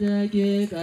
ደቂቀ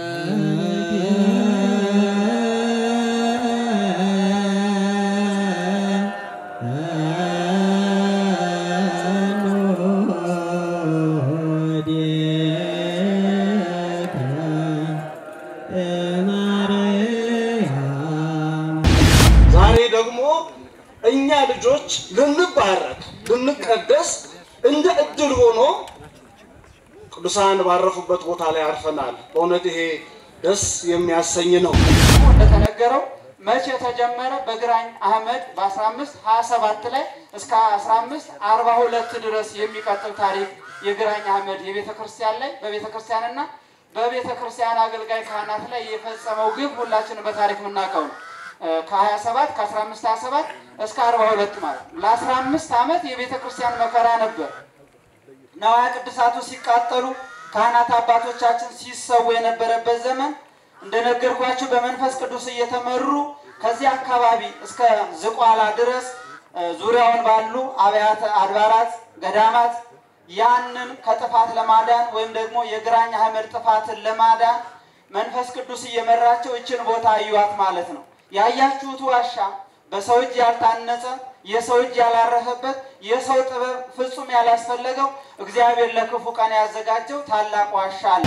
ዛሬ ደግሞ እኛ ልጆች ልንባረክ ልንቀደስ እንደ እድል ሆኖ ቅዱሳን ባረፉበት ቦታ ላይ አርፈናል። በእውነት ይሄ ደስ የሚያሰኝ ነው። እንደተነገረው መቼ ተጀመረ? በግራኝ አህመድ በ1527 ላይ እስከ 1542 ድረስ የሚቀጥል ታሪክ የግራኝ አህመድ የቤተ ክርስቲያን ላይ በቤተ ክርስቲያንና በቤተ ክርስቲያን አገልጋይ ካህናት ላይ የፈጸመው ግብ ሁላችንም በታሪክ የምናውቀው ነው። ከ27 ከ1527 እስከ 42 ማለት ነው። ለ15 ዓመት የቤተ ክርስቲያን መከራ ነበር። ነዋያ ቅዱሳቱ ሲቃጠሉ ካህናት አባቶቻችን ሲሰዉ የነበረበት ዘመን እንደነገርኳችሁ በመንፈስ ቅዱስ እየተመሩ ከዚህ አካባቢ እስከ ዝቋላ ድረስ እ፣ ዙሪያውን ባሉ አብያተ አድባራት ገዳማት ያንን ከጥፋት ለማዳን ወይም ደግሞ የግራኝ አህመድ ጥፋትን ለማዳን መንፈስ ቅዱስ እየመራቸው ይችን ቦታ እዩዋት ማለት ነው። ያያችሁት ዋሻ በሰው እጅ ያልታነጸ የሰው እጅ ያላረፈበት የሰው ጥበብ ፍጹም ያላስፈለገው እግዚአብሔር ለክፉ ቀን ያዘጋጀው ታላቅ ዋሻ አለ።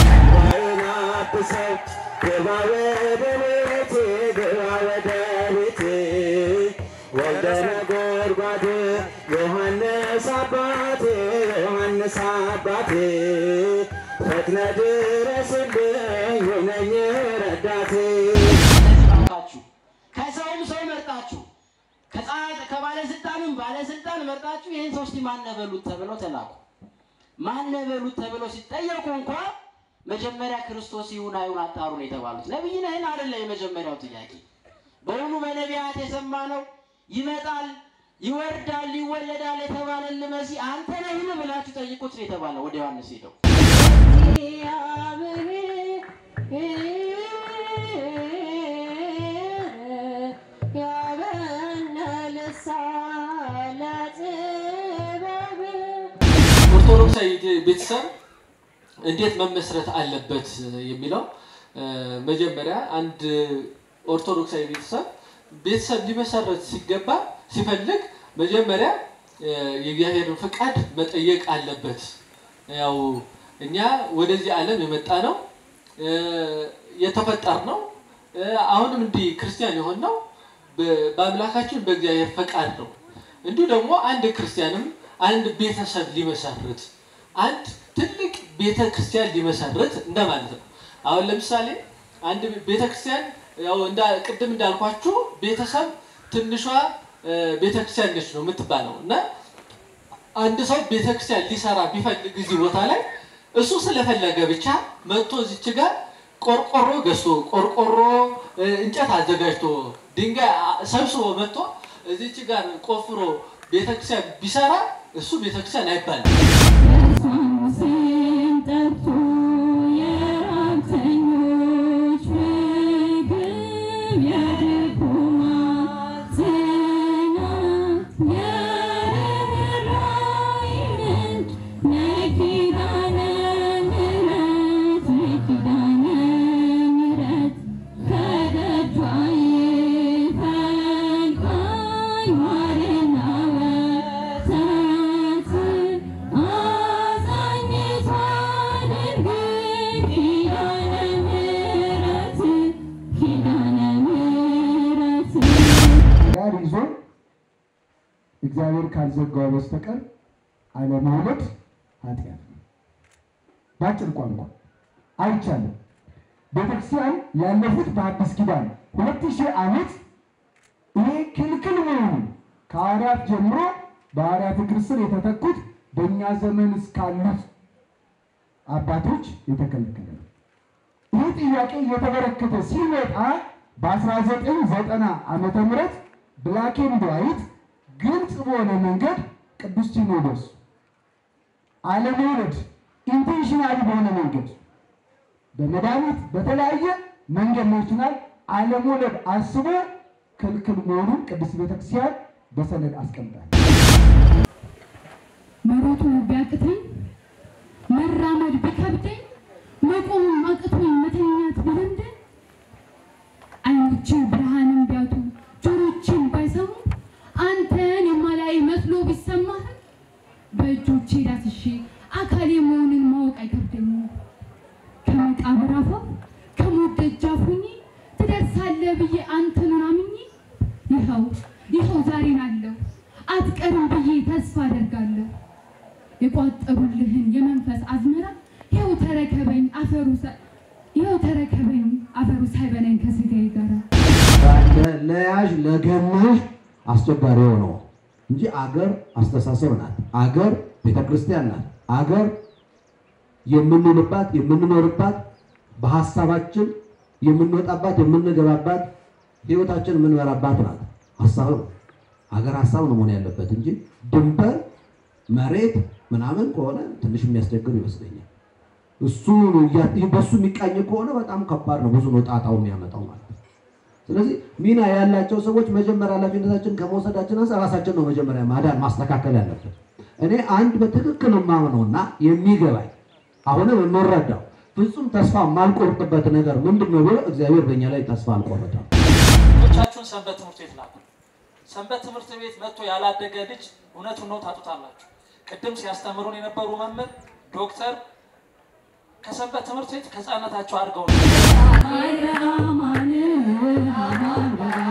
ግባ ወደ ቤቴ ግባ ወደ ቤቴ ወልደ ነጎድጓድ ዮሐንስ አባቴ ዮሐንስ አባቴ ፈጥነ ድረስልኝ ሁነኝ ረዳቴ መርጣችሁ ከሰውም ሰው መርጣችሁ ከፀሐይ ከባለስልጣንም ባለስልጣን መርጣችሁ ይህን ሰው እስቲ ማነበሉት ተብለው ተላኩ። ማነበሉት ተብለው ሲጠየቁ እንኳ መጀመሪያ ክርስቶስ ይሁን አይሁን አጣሩ ነው የተባሉት። ነቢይ ነህን አይደለ? የመጀመሪያው ጥያቄ በእውኑ በነቢያት የሰማነው ይመጣል፣ ይወርዳል፣ ይወለዳል የተባለን መሲህ አንተ ነህን ብላችሁ ጠይቁት ነው የተባለው። ወደ ዮሐንስ ሄደው ኦርቶዶክሳዊ ቤተሰብ እንዴት መመስረት አለበት የሚለው እ፣ መጀመሪያ አንድ ኦርቶዶክሳዊ ቤተሰብ ቤተሰብ ሊመሰረት ሲገባ ሲፈልግ መጀመሪያ እ፣ የእግዚአብሔርን ፍቃድ መጠየቅ አለበት። ያው እኛ ወደዚህ ዓለም የመጣ ነው እ፣ የተፈጠር ነው እ፣ አሁንም እንዲህ ክርስቲያን የሆን ነው በአምላካችን በእግዚአብሔር ፈቃድ ነው። እንዲሁ ደግሞ አንድ ክርስቲያንም አንድ ቤተሰብ ሊመሰርት አንድ ትልቅ ቤተ ክርስቲያን ሊመሰርት እንደማለት ነው። አሁን ለምሳሌ አንድ ቤተ ክርስቲያን ያው እንዳ ቅድም እንዳልኳችሁ ቤተሰብ ትንሿ እ፣ ቤተ ክርስቲያን ነች ነው የምትባለው እና አንድ ሰው ቤተ ክርስቲያን ሊሰራ ቢፈልግ እዚህ ቦታ ላይ እሱ ስለፈለገ ብቻ መጥቶ እዚች ጋር ቆርቆሮ ገዝቶ ቆርቆሮ እ፣ እንጨት አዘጋጅቶ ድንጋይ አ- ሰብስቦ መጥቶ እዚች ጋር ቆፍሮ ቤተክርስቲያን ቢሰራ እሱ ቤተክርስቲያን አይባልም። ጋር ይዞ እግዚአብሔር ካልዘጋው በስተቀር አለመውለድ ኃጢአት ነው። በአጭር ቋንቋ አይቻልም። ቤተክርስቲያን ያለፉት በአዲስ ኪዳን ሁለት ሺህ ዓመት ይሄ ክልክል መሆኑን ከሐዋርያት ጀምሮ በሐዋርያት እግር ስር የተተኩት በእኛ ዘመን እስካሉት አባቶች የተከለከለ ነው። ይህ ጥያቄ እየተበረከተ ሲመጣ በ1990 ዓመተ ምህረት ብላክ ኤንድ ዋይት ግልጽ በሆነ መንገድ ቅዱስ ሲኖዶስ አለመውለድ ኢንቴንሽናሊ በሆነ መንገድ በመድኃኒት በተለያየ መንገድ ሊሆን ይችላል አለመውለድ አስቦ ክልክል መሆኑን ቅድስት ቤተክርስቲያን በሰነድ አስቀምጣል። መሮጡ ቢያቅተኝ መራመድ ቢከብደኝ መቆም ተረከበኝ አፈሩ ሳ- ይኸው ተረከበኝ አፈሩ ሳይበላኝ ከስጋዬ ጋር ለያዥ ለገናሽ አስቸጋሪ የሆነው እንጂ አገር አስተሳሰብ ናት። አገር ቤተክርስቲያን ናት። አገር የምንውልባት የምንኖርባት በሀሳባችን የምንወጣባት የምንገባባት ህይወታችን የምንበራባት ናት። ሀሳብ ነው። አገር ሀሳብ ነው መሆን ያለበት እንጂ ድንበር መሬት ምናምን ከሆነ ትንሽ የሚያስቸግር ይመስለኛል። እሱ እያ- በሱ የሚቃኝ ከሆነ በጣም ከባድ ነው። ብዙ ነው ጣጣው የሚያመጣው ማለት ነው። ስለዚህ ሚና ያላቸው ሰዎች መጀመሪያ ኃላፊነታችን ከመውሰዳችን አንፃር ራሳችን ነው መጀመሪያ ማዳን ማስተካከል ያለብን። እኔ አንድ በትክክል የማምነውና የሚገባኝ አሁንም የምረዳው ፍጹም ተስፋ የማልቆርጥበት ነገር ምንድን ነው ብሎ እግዚአብሔር በእኛ ላይ ተስፋ አልቆረጠም። ልጆቻችሁን ሰንበት ትምህርት ቤት ላኩ። ሰንበት ትምህርት ቤት መጥቶ ያላደገ ልጅ እውነቱን ነው ታጡታላችሁ። ቅድም ሲያስተምሩን የነበሩ መምህር ዶክተር ከሰንበት ትምህርት ቤት ከህፃነታቸው አድርገው ነው አማን አማን